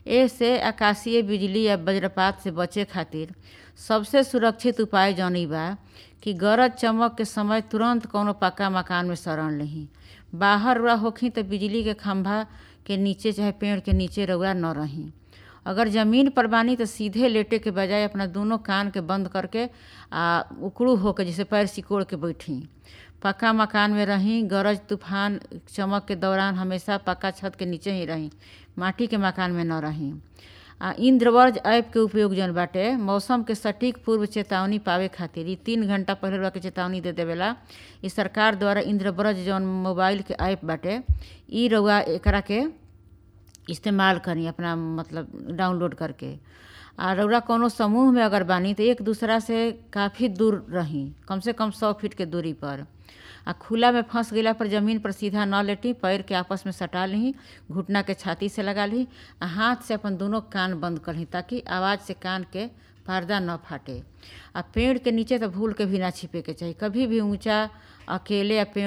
एसे आकाशीय बिजली या वज्रपात से बचे खातिर सबसे सुरक्षित उपाय जौन बा कि गरज चमक के समय तुरंत कौनो पक्का मकान में शरण लेही बाहर रउआ होखी त बिजली के खंभा के नीचे चाहे पेड़ के नीचे रउआ न रही अगर जमीन पर बानी तो सीधे लेटे के बजाय अपना दोनों कान के बंद करके आ उकड़ू होकर जैसे पैर सिकोड़ के बैठी पक्का मकान में रही गरज तूफान चमक के दौरान हमेशा पक्का छत के नीचे ही रही माटी के मकान में न रही आ इंद्रवर्ज ऐप के उपयोग जौन बाटे मौसम के सटीक पूर्व चेतावनी पावे खातिर ई तीन घंटा पहले रउआ के चेतावनी दे देवेला ई सरकार द्वारा इंद्रवर्ज जौन मोबाइल के ऐप बाटे ई रउआ एकरा के इस्तेमाल करी अपना मतलब डाउनलोड करके आ रउरा कौनो समूह में अगर बानी तो एक दूसरा से काफ़ी दूर रही कम से कम सौ फीट के दूरी पर आ खुला में फंस गईला पर जमीन पर सीधा न लेटी पैर के आपस में सटा ली घुटना के छाती से लगा ली आ हाथ से अपन दोनों कान बंद कर ली ताकि आवाज़ से कान के पर्दा न फाटे आ पेड़ के नीचे तो भूल के भी ना छिपे के चाहिए कभी भी ऊंचा अकेले या पेड़